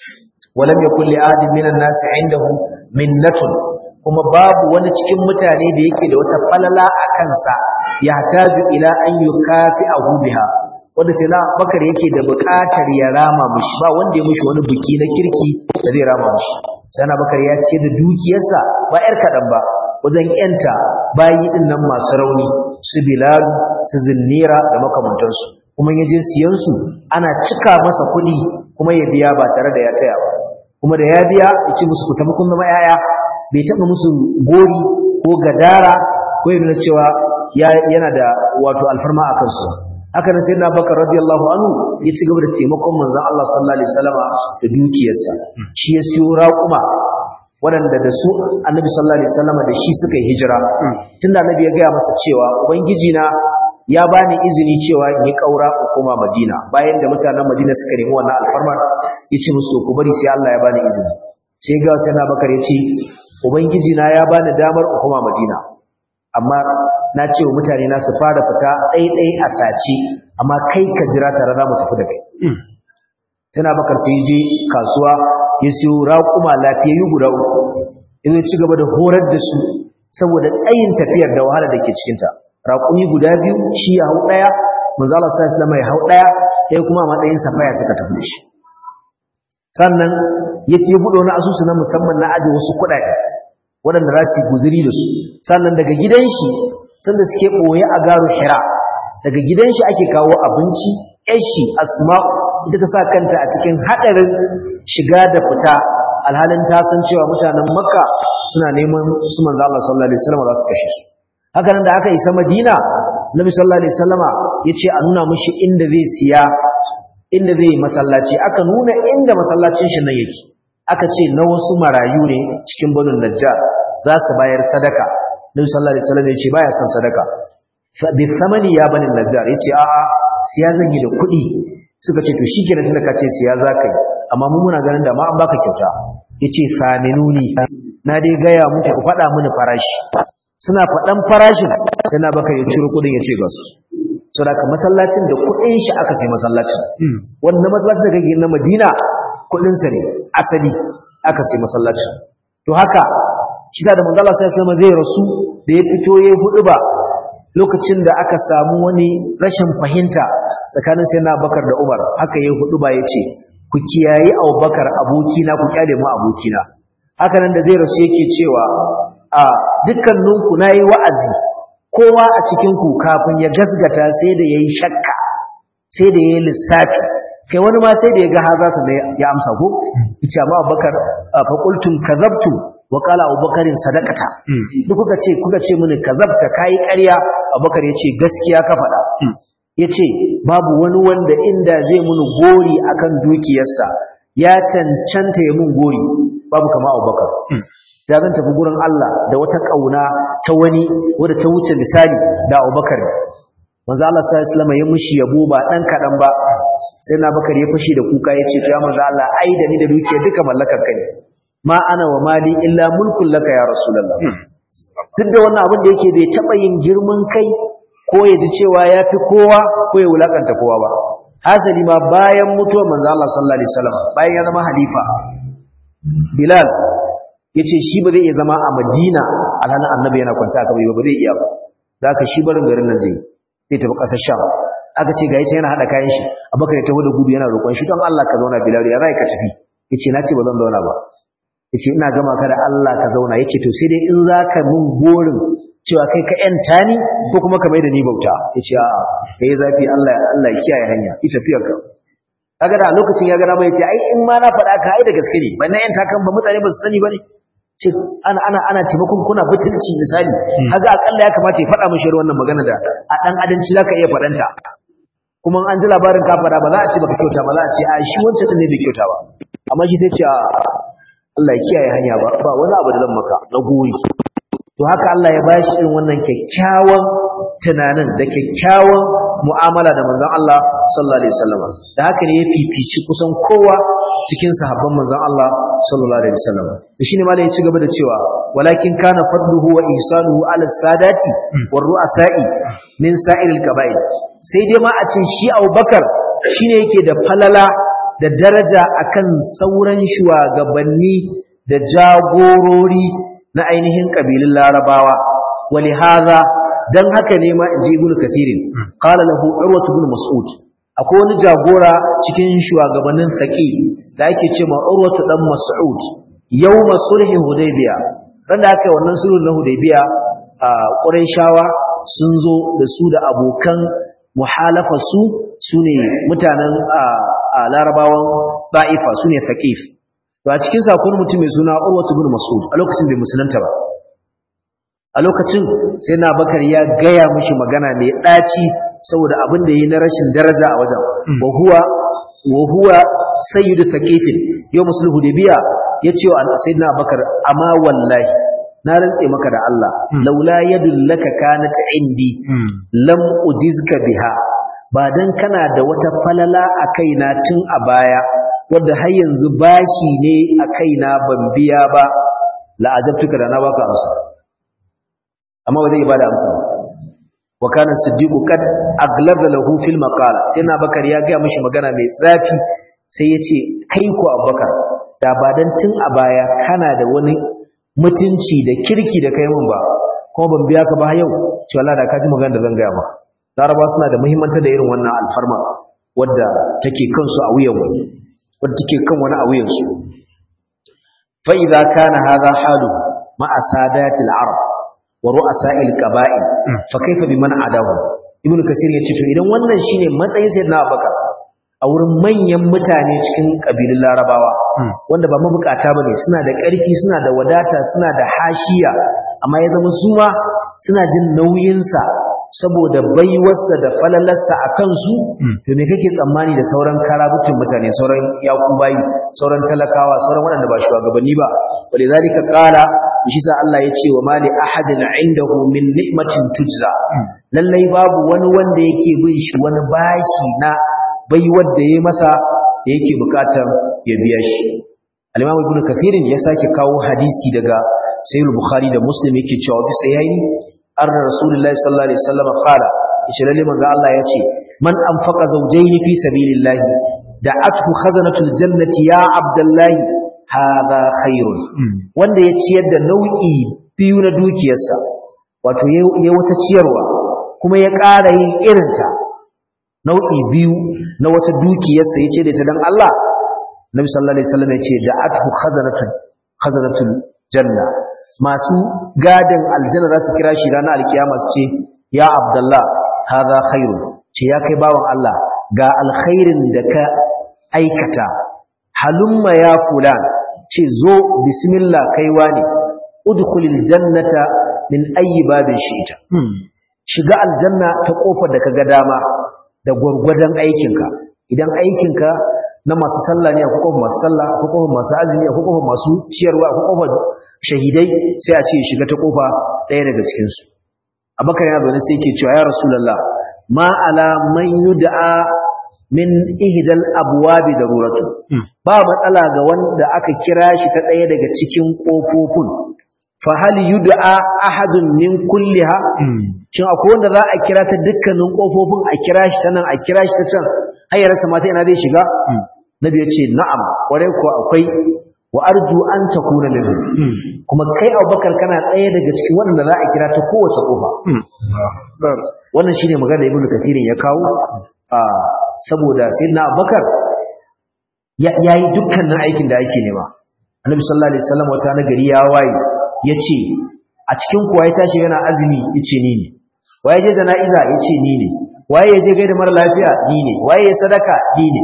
walam yakul li adin minan nasi indahu minnatun kuma babu wani cikin mutane da yake da wata falala a kansa ya taju ila an yukafi'ahu biha wanda sai na bakar yake da buƙatar ya rama mushi ba wanda ya mushi wani buki na kirki da zai rama mushi sai na bakar ya ce da dukiyarsa ba yar kaɗan ba wajen yanta bayi din nan masu rauni su bilal su zinnira da makamantansu kuma ya je siyan su ana cika masa kuɗi kuma ya biya ba tare da ya taya ba kuma da ya biya ya ce musu ku tafi kun zama yaya bai taɓa musu gori ko gadara ko yana cewa yana da wato alfarma a kansu haka nan sayyidina bakar radiyallahu anhu ya ci gaba da taimakon manzon Allah sallallahu alaihi wasallama da dukiyarsa shi ya siyo raƙuma waɗanda da su annabi sallallahu alaihi wasallama da shi suka yi hijira tunda annabi ya gaya masa cewa ubangiji na ya bani izini cewa in yi kaura ko koma madina bayan da mutanen madina suka nemi wannan alfarma ya ce musu ku bari sai Allah ya bani izini sai ga sayyidina bakar ya ce ubangiji na ya bani damar in koma madina amma na ce wa mutane na su fara fita ɗaiɗai a sace amma kai ka jira tare za mu tafi da kai tana bakar sai je kasuwa ya siyo raƙuma lafiyayyu guda uku ya ci gaba da horar da su saboda tsayin tafiyar da wahala da ke cikinta raƙumi guda biyu shi ya hau ɗaya manzo Allah sallallahu alaihi wasallam ya hau ɗaya ɗaya kuma a matsayin safaya suka tafi da shi sannan yake buɗe wani asusu na musamman na aje wasu kuɗaɗe waɗanda za su yi guziri da su sannan daga gidan shi sanda suke ɓoye a garu hira daga gidan shi ake kawo abinci yashi asma'u ita ta sa kanta a cikin haɗarin shiga da fita alhalin ta san cewa mutanen makka suna neman su manzo Allah sallallahu alaihi wasallam za su kashe su haka nan da aka isa madina Nabi sallallahu alaihi wasallama yace a nuna mishi inda zai siya inda zai masallaci aka nuna inda masallacin shi nan yake aka ce na wasu marayu ne cikin banu najjar za su bayar sadaka Nabi sallallahu alaihi wasallam yace baya son sadaka bi thamani ya bani najjar yace a'a siya zan yi da kuɗi suka ce to shikenan tunda ka ce siya za ka yi amma mu muna ganin da ma an baka kyauta yace saminuni na dai gaya muku ku faɗa mini farashi suna faɗan farashin sai na baka ya ciro kuɗin ya ce ga su so da masallacin da kuɗin shi aka sai masallacin wanda masallacin da kake na Madina kuɗin sa ne asali aka sai masallacin to haka shi da manzo Allah sai zai rasu da ya fito yayi hudu ba lokacin da aka samu wani rashin fahimta tsakanin sayyidina Abubakar da Umar haka yayi hudu ba yace ku kiyayi Abubakar abokina ku kyale mu abokina haka nan da zai rasu yake cewa a dukkaninku nayi wa'azi kowa a cikin ku kafin ya gasgata sai da yayi shakka sai da yayi lissafi kai wani ma sai da ya ga haza sa ya amsa ko yace amma Abubakar fa qultum kadhabtu wa qala Abubakarin sadaqata duk kuka ce kuka ce mini kazabta kai ƙarya Abubakar yace gaskiya ka faɗa yace babu wani wanda inda zai muni gori akan dukiyarsa ya cancanta ya mun gori babu kama Abubakar da zan tafi gurin Allah da wata kauna ta wani wadda ta wuce misali da Abubakar manzo Allah sallallahu alaihi wasallam ya mushi yabo ba dan kadan ba sai na bakar ya fashi da kuka yace to ya manzo Allah ai da ni da dukiya duka mallakar ka ne ma ana wa mali illa mulkun laka ya rasulullah duk da wannan abin da yake bai taba yin girman kai ko ya ji cewa ya fi kowa ko ya wulakanta kowa ba hasali ma bayan mutuwar manzo Allah sallallahu alaihi wasallam bayan ya zama halifa Bilal yace shi ba zai iya zama a Madina alhalin annabi yana kwance a kabari ba zai iya ba da haka shi barin garin nan zai zai tafi ƙasar Sham aka ce ga yace yana hada kayan shi Abubakar ya taho da gudu yana roƙon shi don Allah ka zauna Bilal ya zai ka tafi yace na ce ba zan zauna ba yace ina gama ka da Allah ka zauna yace to sai dai in zaka mun gorin cewa kai ka yanta ni ko kuma ka mai da ni bauta yace a kai zafi Allah Allah ya kiyaye hanya ita tafiyar ka kaga da lokacin ya gana mai yace ai in ma na faɗa ka ai da gaske ne ban nan yanta kan ba mutane ba su sani bane ce ana ana ana taimakon kuna butulci misali kaga akalla ya kamata ya faɗa mishi wannan magana da a dan adanci zaka iya faɗanta kuma an ji labarin ka faɗa ba za a ce baka kyauta ba za a ce a shi wancan din ne bai kyauta ba amma shi sai ce Allah ya kiyaye hanya ba ba wani abu da zan maka na goyi to haka Allah ya bashi irin wannan kyakkyawan tunanin da kyakkyawan mu'amala da manzon Allah sallallahu alaihi wasallam da haka ne ya fifici kusan kowa cikin sahabban manzon Allah sallallahu alaihi wasallam da shine malai ya ci gaba da cewa walakin kana fadluhu wa ihsanuhu ala sadati war ru'asa'i min sa'iril qaba'il sai dai ma a ce shi Abubakar shine yake da falala da daraja akan sauran shugabanni da jagorori na ainihin kabilun larabawa wali haza dan haka ne ma inji ibnu kathirin qala lahu urwa ibn mas'ud akwai wani jagora cikin shugabannin saki da ake cewa urwa dan mas'ud yawma sulhi hudaybiya ran da aka yi wannan sulhu na hudaybiya a quraishawa sun zo da su da abokan muhalafa su sune mutanen a larabawan ba'ifa sune thaqif to a cikin sakon mutum mai suna Urwatu bin Mas'ud a lokacin bai musulunta ba a lokacin sai na bakar ya gaya mishi magana mai ɗaci saboda abin da yi na rashin daraja a wajen wa huwa wa huwa sayyidu thaqifin yau musul hudaybiya yace wa sayyidina bakar amma wallahi na rantse maka da Allah laula yadullaka kanat indi lam ujizka biha ba dan kana da wata falala a kaina tun a baya wadda har yanzu bashi ne a kaina ban biya ba la'ajabtuka da na baka amsa amma ba zai bada amsa wa kana siddiqu kad aglaba lahu fil maqala sai na bakar ya ga mishi magana mai tsafi sai ya ce kai ko abubakar da ba dan tun a baya kana da wani mutunci da kirki da kai mun ba kuma ban biya ka ba yau ce wallahi da ka ji magana da zan gaya maka laraba suna da muhimmanci da irin wannan alfarma wadda take kansu a wuyan wani wadda take kan wani a wuyansu fa idza kana hadha halu ma asadati al-arab wa ru'asa'il qaba'il fa kaifa biman adahu ibnu kasir yace to idan wannan shine matsayin sayyidina abubakar a wurin manyan mutane cikin kabilun larabawa wanda ba mabukata bane suna da ƙarfi suna da wadata suna da hashiya amma ya zama su ma suna jin nauyinsa saboda baiwarsa da falalarsa a kansu to me kake tsammani da sauran karabutun mutane sauran yakubayi sauran talakawa sauran waɗanda ba shugabanni ba wale zalika qala shi sa Allah ya ce wa mali ahadin indahu min ni'matin tujza lallai babu wani wanda yake bin shi wani bashi na baiwar da yayi masa da yake bukatar ya biya shi al-Imam Ibn Kathir ya sake kawo hadisi daga Sahih Bukhari da Muslim yake cewa bi sahihi an rasulullahi sallallahu alaihi wasallam qala yace lalle manzo Allah yace man anfaqa zawjayn fi sabilillahi da'athu khazanatul jannati ya abdullahi hadha khairun wanda ya ciyar da nau'i biyu na dukiyarsa wato ya wata ciyarwa kuma ya ƙara yin irinta nau'i biyu na wata dukiyarsa yace da ta dan Allah Nabi sallallahu alaihi wasallam yace da'athu khazanatul khazanatul janna masu gadin aljanna za su kira shi ranar alkiyama su ce ya abdullah hadha khairu ce ya kai bawan Allah ga alkhairin da ka aikata halumma ya fulan ce zo bismillah kaiwa ne udkhulil jannata min ayi babin shi'ita shiga aljanna ta kofar da kaga dama da gwargwadon aikinka idan aikinka na masu sallah ne akwai kofar masu sallah akwai kofar masu azumi akwai kofar masu ciyarwa akwai kofar shahidai sai a ce shiga ta kofa ɗaya daga cikin su abakar yana zaune sai yake cewa ya rasulullah ma ala man yud'a min ihdal abwabi daruratu ba matsala ga wanda aka kira shi ta ɗaya daga cikin kofofin fa hal yud'a ahadun min kulliha shin akwai wanda za a kira ta dukkanin kofofin a kira shi ta nan a kira shi ta can har ya rasa mata ina zai shiga nabi ya ce na'am kwarai ko akwai wa arju an takuna minhu kuma kai abubakar kana ɗaya daga cikin waɗanda za a kira ta kowace kofa wannan shine magana da ibnu kathirin ya kawo saboda sayyidina abubakar ya yi dukkanin aikin da ake nema annabi sallallahu alaihi wasallam wata na gari ya waye yace a cikin kuwa ya tashi yana azumi yace ni ne waye je jana'iza yace ni ne waye je gaida mara lafiya ni ne waye ya sadaka ni ne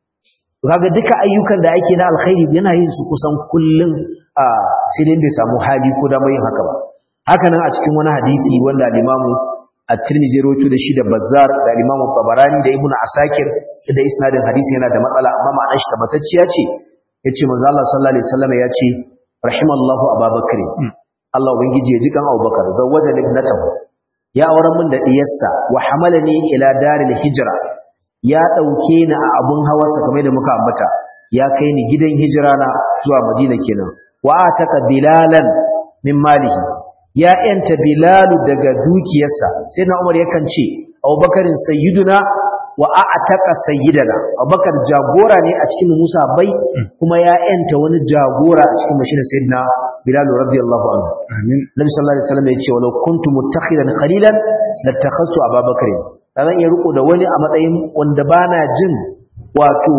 kaga duka ayyukan da ake na alkhairi yana yin su kusan kullun a sai dai bai samu hali ko da yin haka ba haka nan a cikin wani hadisi wanda al-Imam at-Tirmidhi rawaito da shi da Bazzar da Imam Tabarani da Ibn Asakir da isnadin hadisi yana da matsala amma ma'anar shi tabbatacciya ce yace manzo Allah sallallahu alaihi wasallam ya ce rahimallahu Abubakar Allah ubangiji ya ji kan Abubakar zawwaja libnatahu ya auren min da diyarsa wa hamalani ila daril hijra ya dauke ni a abun hawarsa kamar da muka ambata ya kai ni gidan hijira na zuwa Madina kenan wa ataka bilalan min malihi ya yanta bilalu daga dukiyarsa sai na Umar yakan ce Abubakarin sayyiduna wa a'taka sayyidana Abubakar jagora ne a cikin Musa bai kuma ya yanta wani jagora a cikin mashin sayyidina Bilal radiyallahu anhu amin Nabi sallallahu alaihi wasallam ya ce walau kuntu muttakhidan khalilan latakhastu Abubakar zan iya riko da wani a matsayin wanda bana jin wato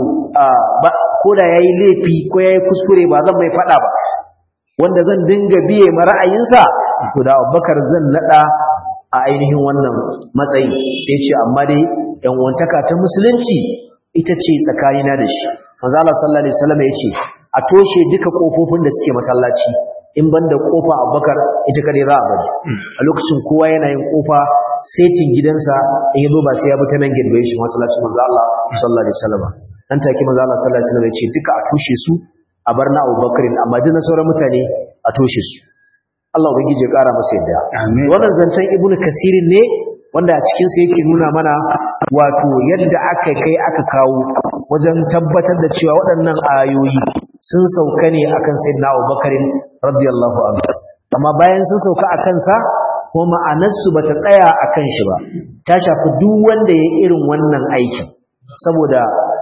ko da yayi laifi ko yayi kuskure ba zan mai fada ba wanda zan dinga biye ma ra'ayinsa to da Abubakar zan nada a ainihin wannan matsayi sai ce amma dai yan wantaka ta musulunci ita ce tsakanina da shi manzo Allah sallallahu alaihi wasallam ya ce a toshe duka kofofin da suke masallaci in banda kofa Abubakar ita kare za a bari a lokacin kowa yana yin kofa setin gidansa in yazo ba sai ya bi ta main gate bai shi masallacin manzo Allah sallallahu alaihi wasallam nan take manzo Allah sallallahu alaihi wasallam ya ce duka a toshe su a bar na Abubakar amma duk na sauran mutane a toshe su Allah ubangiji ya kara masa yadda amin wannan zancen ibnu kasirin ne wanda a cikin sa yake nuna mana wato yadda aka kai aka kawo wajen tabbatar da cewa waɗannan ayoyi sun sauka ne akan sayyidina Abubakar radiyallahu anhu amma bayan sun sauka akan sa kuma ma'anarsu bata tsaya akan shi ba ta shafi duk wanda ya irin wannan aikin saboda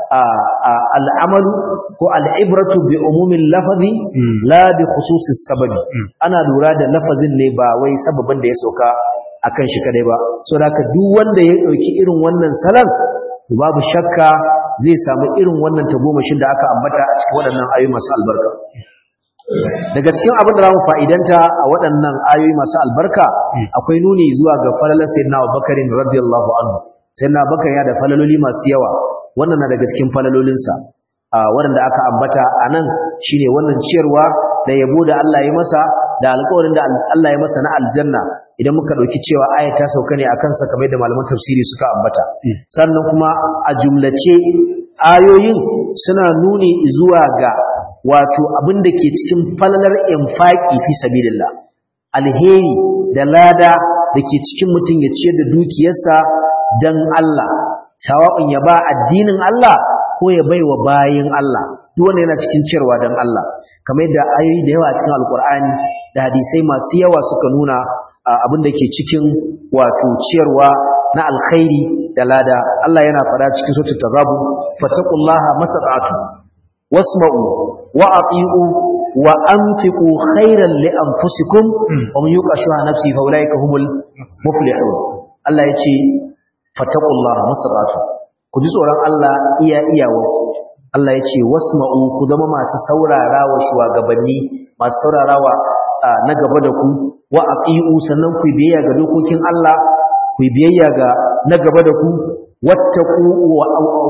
al'amalu ko al'ibratu bi umumin lafazi la bi khususis sababi ana lura da lafazin ne ba wai sababin da ya sauka akan shi kadai ba so da duk wanda ya dauki irin wannan salan babu shakka zai samu irin wannan tagomashin da aka ambata a cikin waɗannan ayoyi masu albarka daga cikin abin da zamu fa'idanta a waɗannan ayoyi masu albarka akwai nuni zuwa ga falalar sayyidina Abubakar radiyallahu anhu sayyidina Abubakar ya da falaloli masu yawa wannan na daga cikin falalolinsa waɗanda aka ambata a nan shine wannan ciyarwa da yabo da Allah ya masa da alƙawarin da Allah ya masa na aljanna idan muka ɗauki cewa aya ta sauka ne akan sa kamar da malaman tafsiri suka ambata sannan kuma a jumlace ayoyin suna nuni zuwa ga wato abin da ke cikin falalar infaki fi sabilillah alheri da lada da ke cikin mutum ya ciyar da dukiyarsa dan Allah sawa'un ya ba addinin Allah ko ya baiwa bayin Allah duk wanda yana cikin ciyarwa dan Allah kamar yadda ayoyi da yawa cikin alkur'ani da hadisai masu yawa suka nuna abin da ke cikin wato ciyarwa na alkhairi da lada Allah yana fada cikin suratul taghabun fattaqullaha masata'tu wasma'u wa ati'u wa anfiqu khairan li anfusikum wa man yuqa shuha nafsi fa ulaika humul muflihun Allah yace fattaqullaha masata'tu ku ji tsoron Allah iya iyawa Allah yace wasma'u ku zama masu saurara wa shugabanni masu saurarawa na gaba da ku wa aqiu sannan ku biyayya ga dokokin Allah ku biyayya ga na gaba da ku wattaqu wa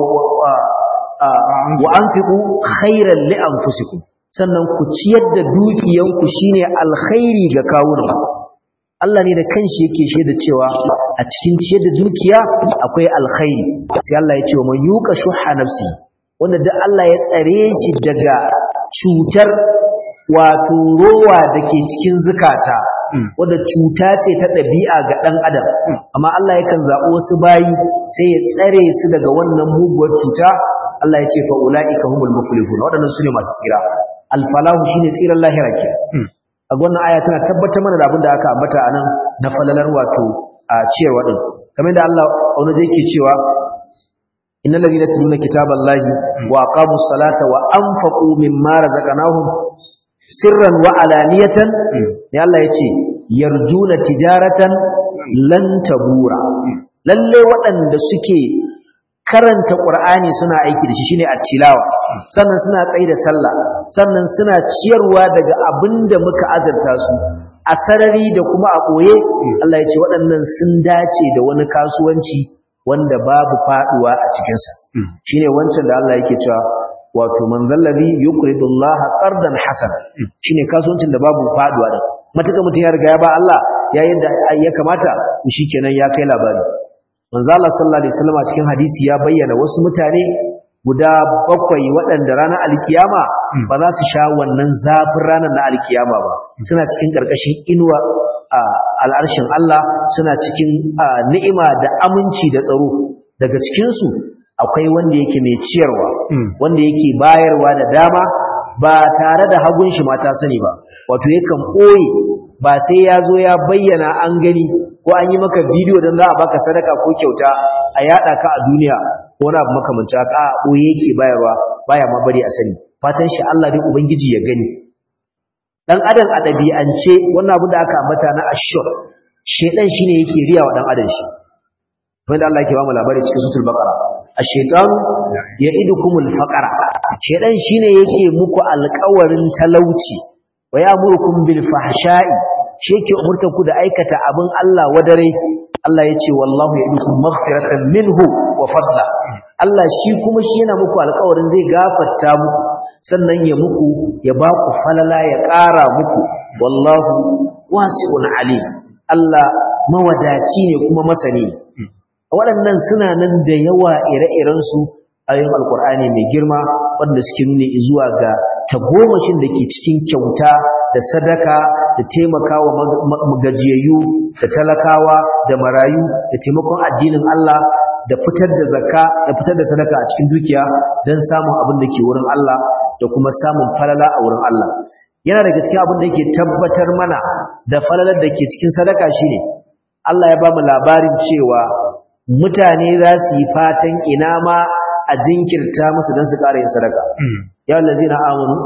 wa anfiqu khairan li anfusikum sannan ku ciyar da dukiyanku shine alkhairi ga kawunan Allah ne da kanshi yake shaida cewa a cikin ciyar da dukiya akwai alkhairi sai Allah ya ce wa man yuqa shuha nafsi wanda duk Allah ya tsare shi daga cutar wato rowa da ke cikin zukata wadda cuta ce ta ɗabi'a ga ɗan adam amma Allah yakan zaɓi wasu bayi sai ya tsare su daga wannan muguwar cuta Allah ya ce fa ula'ika humul muflihun waɗannan su ne masu tsira alfalahu shine tsiran lahira ke a wannan aya tana tabbatar mana da abin da aka ambata a nan na falalar wato a ciyarwa din kamar da Allah wani zai ke cewa innal ladina yatluna kitaballahi wa aqamus salata wa anfaqu mimma razaqnahum sirran wa alaniyatan ne Allah yace yarjuna tijaratan lan tabura lalle waɗanda suke karanta Qur'ani suna aiki da shi shine at-tilawa sannan suna tsayi da sallah sannan suna ciyarwa daga abinda muka azarta su a sarari da kuma a koye Allah yace waɗannan sun dace da wani kasuwanci wanda babu faduwa a cikin sa shine wancan da Allah yake cewa wato man zallabi yuqridu Allah qardan hasana shine kasuwancin da babu faduwa da matuka mutun ya riga ya ba Allah ya yadda ya kamata shikenan ya kai labari manzo Allah sallallahu alaihi wasallam cikin hadisi ya bayyana wasu mutane guda bakwai waɗanda ranar alkiyama ba za su sha wannan zafin ranar na alkiyama ba suna cikin ƙarƙashin inuwa al'arshin Allah suna cikin ni'ima da aminci da tsaro daga cikinsu akwai wanda yake mai ciyarwa wanda yake bayarwa da dama ba tare da hagun shi mata sani ba wato yakan ɓoye ba sai ya zo ya bayyana an gani ko an yi maka bidiyo don za a baka sadaka ko kyauta a yada ka a duniya ko wani abu makamanci haka a ɓoye yake bayarwa baya ma bari a sani fatan shi Allah dai ubangiji ya gani dan adam a ɗabi'ance wannan abu da aka ambata na ashur shedan shine yake riya wa dan adam shi wanda Allah yake ba mu labari cikin suratul baqara ash-shaytan ya'idukumul faqara shedan shine yake muku alƙawarin talauci wa ya'murukum bil fahsha'i shi yake umurtar ku da aikata abin Allah wadare Allah yace wallahu ya'idukum maghfiratan minhu wa fadla Allah shi kuma shi yana muku alƙawarin zai gafarta muku sannan ya muku ya ba ku falala ya ƙara muku wallahu wasi'un alim Allah mawadaci ne kuma masani waɗannan suna nan da yawa ire-irensu ayoyin alkur'ani mai girma wanda suke nuna zuwa ga tagomashin da ke cikin kyauta da sadaka da taimakawa magajiyayyu da talakawa da marayu da taimakon addinin Allah da fitar da zakka da fitar da sadaka a cikin dukiya don samun abin da ke wurin Allah da kuma samun falala a wurin Allah yana da gaskiya abin da yake tabbatar mana da falalar da ke cikin sadaka shine Allah ya ba mu labarin cewa mutane za su yi fatan ina ma a jinkirta musu don su ƙara yin sadaka. Ya wallazi na amonu,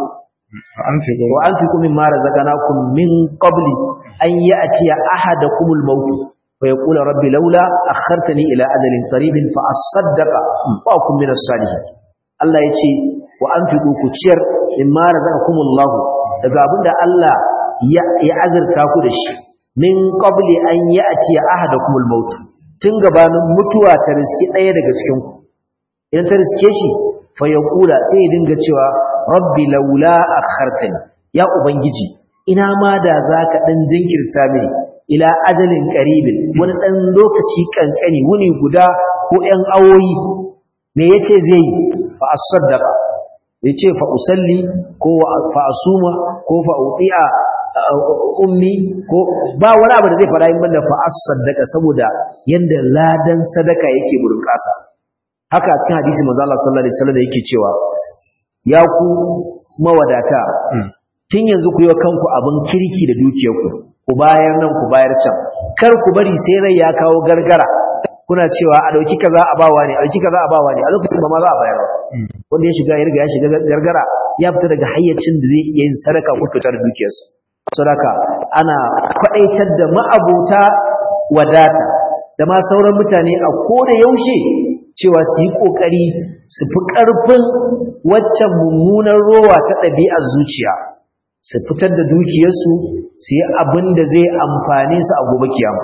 wa an fi kumin mara zaganakun min ƙabli an yi a ciya ahada kumul mautu, wa ya ƙula rabbi laula a hartani ila adalin ƙaribin fa a saddaka ba kun min salihi. Allah ya ce wa an fi ku ciyar min mara zagakumul lahu daga abin da Allah ya azurta ku da shi min ƙabli an yi a ciya ahada kumul mautu. tun gabanin mutuwa ta riske ɗaya daga cikinku idan ta riske shi fa yaqula sai ya dinga cewa rabbi laula akhartani ya ubangiji ina ma da zaka dan jinkirta mini ila ajalin qaribin wani dan lokaci kankani wuni guda ko ɗan awoyi me yace zai fa asaddaqa yace fa usalli ko fa asuma ko fa uti'a ummi ko ba wani abu da zai fara yin banda fa asaddaqa saboda yanda ladan sadaka yake burin kasa haka cikin hadisi manzo Allah sallallahu alaihi wasallam yake cewa ya ku mawadata tun yanzu ku yi kanku abin kirki da dukiyarku ku bayar nan ku bayar can kar ku bari sai rai ya kawo gargara kuna cewa a dauki kaza a bawa ne a dauki kaza a bawa ne a lokacin ba ma za a bayar wanda ya shiga ya riga ya shiga gargara ya fita daga hayyacin da zai iya yin sadaka ko fitar dukiyarsa sadaka ana kwadaitar da ma'abota wadata da ma sauran mutane a koda yaushe cewa su yi kokari su fi karfin waccan mummunar rowa ta ɗabi'ar zuciya su fitar da dukiyarsu su yi abin da zai amfane su a gobe kiyama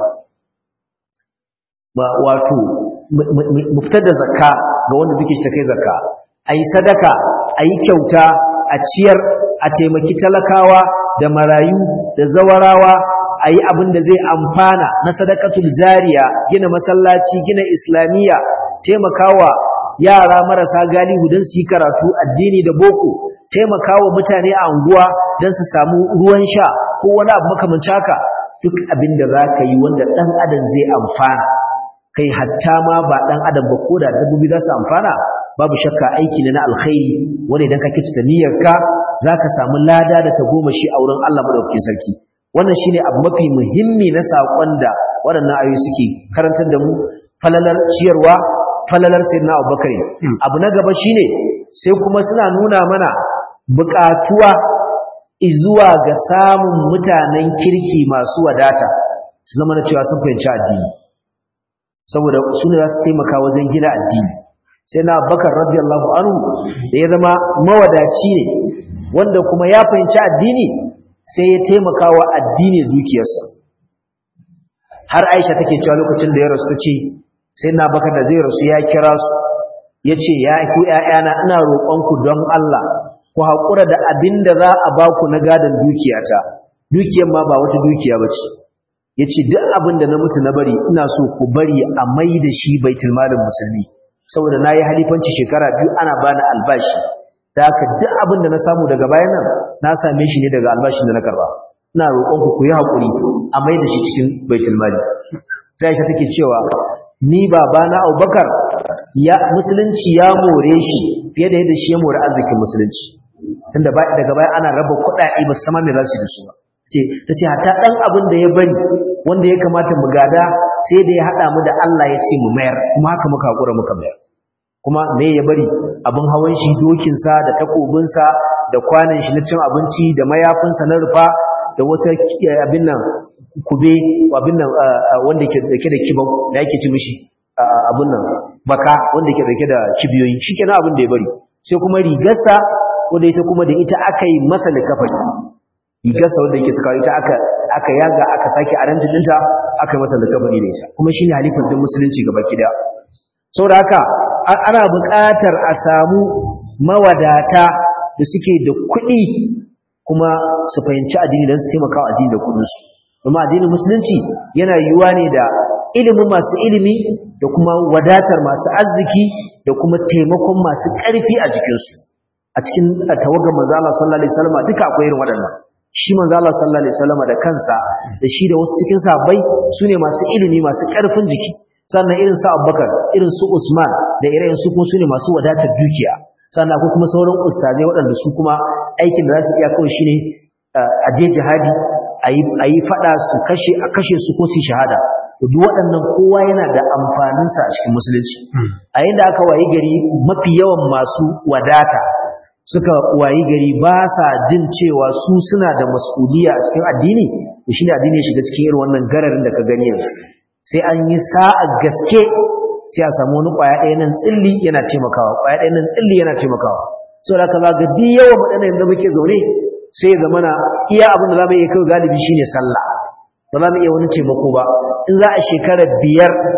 wato mu fitar da zakka ga wanda duke ta kai zakka a yi sadaka a yi kyauta a ciyar a taimaki talakawa da marayu da zawarawa a yi abin da zai amfana na sadakatul jariya gina masallaci gina islamiyya taimakawa yara marasa galihu don su yi karatu addini da boko taimakawa mutane a unguwa don su samu ruwan sha ko wani abu makamanci haka duk abin da za ka yi wanda ɗan adam zai amfana kai hatta ma ba ɗan adam ba ko da dabbobi za su amfana babu shakka aiki ne na alkhairi wanda idan ka kyautata niyyarka za ka samu lada da tagomashi a wurin Allah madaukakin sarki wannan shine abu mafi muhimmi na saƙon da waɗannan ayoyi suke karantar da mu falalar ciyarwa falalar sayyidina Abubakar abu na gaba shine sai kuma suna nuna mana buƙatuwa izuwa ga samun mutanen kirki masu wadata su zama na cewa sun fahimci addini saboda su ne za su taimaka wajen gina addini sai na bakar radiyallahu anhu da ya zama mawadaci ne wanda kuma ya fahimci addini sai ya taimaka wa addini dukiyarsa har aisha take cewa lokacin da ya rasu ta ce sai na bakar da zai rasu ya kira su ya ce ya ku ‘ya'yana ina roƙonku don Allah ku haƙura da abin da za a ba ku na gadon dukiyata dukiyar ma ba wata dukiya ba ce ya ce duk abin da na mutu na bari ina so ku bari a mai da shi baitul malin musulmi saboda na yi halifanci shekara biyu ana bani albashi da haka duk abin da na samu daga bayan nan na same shi ne daga albashin da na karba ina roƙonku ku yi haƙuri a mai da shi cikin baitul mali sai ta take cewa ni babana Abubakar ya musulunci ya more shi fiye da yadda shi ya more arzikin musulunci tunda daga baya ana raba kuɗaɗe ba sama me za su da su ba ce tace hatta dan abin da ya bari wanda ya kamata mu gada sai da ya hada mu da Allah ya ce mu mayar kuma haka muka hakura muka mayar kuma me ya bari abin hawan shi dokin sa da takobin sa da kwanan shi na cin abinci da mayafin sa na rufa da wata abin nan kube abin nan wanda ke dake da kibau da yake ci mishi abin nan baka wanda ke dake da kibiyoyi shikenan abin da ya bari sai kuma rigarsa wanda ita kuma da ita aka yi masa likafari rigarsa wanda yake suka ita aka aka yaga aka sake arantin dinta aka yi masa likafari da ita kuma shine halifar din musulunci gaba kida saboda haka ana buƙatar a samu mawadata da suke da kuɗi kuma su fahimci addini don su taimaka wa addini da kuɗinsu kuma addinin musulunci yana yiwuwa ne da ilimin masu ilimi da kuma wadatar masu arziki da kuma taimakon masu ƙarfi a jikinsu a cikin tawagar manzo Allah sallallahu alaihi wasallam duka akwai irin waɗannan shi manzo Allah sallallahu alaihi wasallam da kansa da shi da wasu cikin sahabbai sune masu ilimi masu ƙarfin jiki sannan irin su Abubakar irin su Usman da irin su kuma sune masu wadatar dukiya sannan akwai kuma sauran ustazai waɗanda su kuma aikin da za su iya kawai shine a je jihadi a yi faɗa su kashe a kashe su ko su shahada duk waɗannan kowa yana da amfaninsa a cikin musulunci a yadda aka wayi gari mafi yawan masu wadata suka wayi gari ba sa jin cewa su suna da mas'uliya a cikin addini da shi ne addini ya shiga cikin irin wannan gararin da ka gani yanzu sai an yi sa'a gaske sai a samu wani ƙwaya ɗaya nan tsilli yana taimakawa ƙwaya ɗaya nan tsilli yana taimakawa saboda haka za ga duk yawan waɗannan yanzu muke zaune sai ya zamana iya abin da za mu iya kai galibi shine sallah ba za mu iya wani taimako ba in za a shekara biyar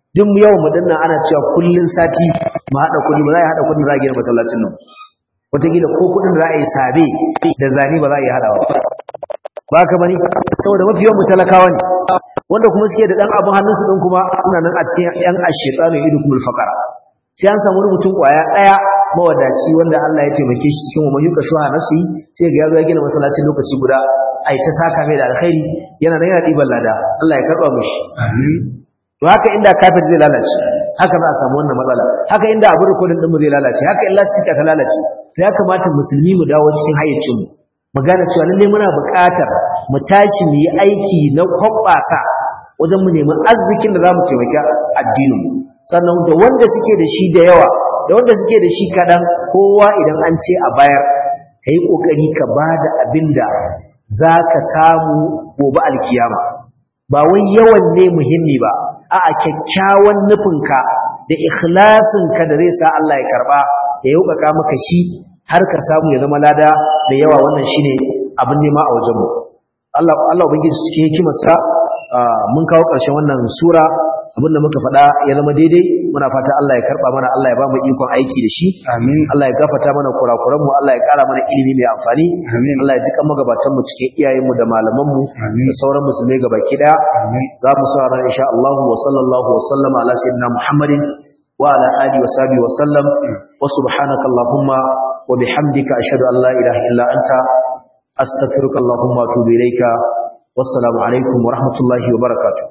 duk yawan mu dinnan ana cewa kullun sati mu hada kudi ba za a hada kudin za a gina masallacin nan wataƙila ko kudin da za a yi sabe da zani ba za a yi hadawa ba ka bane saboda mafi yawan mu talakawa ne wanda kuma suke da dan abun hannunsu din kuma suna nan a cikin yan ashqanu idukumul faqara sai an samu mutum kwaya daya mawadaci wanda Allah ya taimake shi cikin umman yuka shuha nafsi sai ga yaro ya gina masallacin lokaci guda ai ta saka mai da alkhairi yana nan yana diban lada Allah ya karba mishi amin to haka inda kafir zai lalace haka za a samu wannan matsala haka inda abu rikodin din mu zai lalace haka illa sika ta lalace to ya kamata musulmi mu dawo cikin hayyacin mu mu gane cewa lalle muna buƙatar mu tashi mu yi aiki na hoɓɓasa wajen mu nemi arzikin da za mu taimaki addinin sannan da wanda suke da shi da yawa da wanda suke da shi kaɗan kowa idan an ce a bayar ka yi ƙoƙari ka ba da abin da za ka samu gobe alkiyama ba wai yawan ne muhimmi ba a'a kyakkyawan nufinka da ikhlasinka da zai sa Allah ya karba ya yaukaka maka shi har ka samu ya zama lada da yawa wannan shine abin nema a wajenmu Allah Allah ubangiji cikin hikimarsa mun kawo ƙarshen wannan sura abin da muka faɗa ya zama daidai muna fata Allah ya karba mana Allah ya ba mu ikon aiki da shi amin Allah ya gafarta mana kurakuran mu Allah ya ƙara mana ilimi mai amfani Amin. Allah ya jika magabatan mu cikin iyayen mu da malaman mu Amin. da sauran musulmai gabaki daya amin za mu saurara insha Allah wa sallallahu wa sallama ala sayyidina Muhammadin wa ala alihi wa sahbihi wa sallam wa subhanaka allahumma wa bihamdika ashhadu an la ilaha illa anta astaghfiruka allahumma wa atubu ilayka wassalamu alaikum wa rahmatullahi wa barakatuh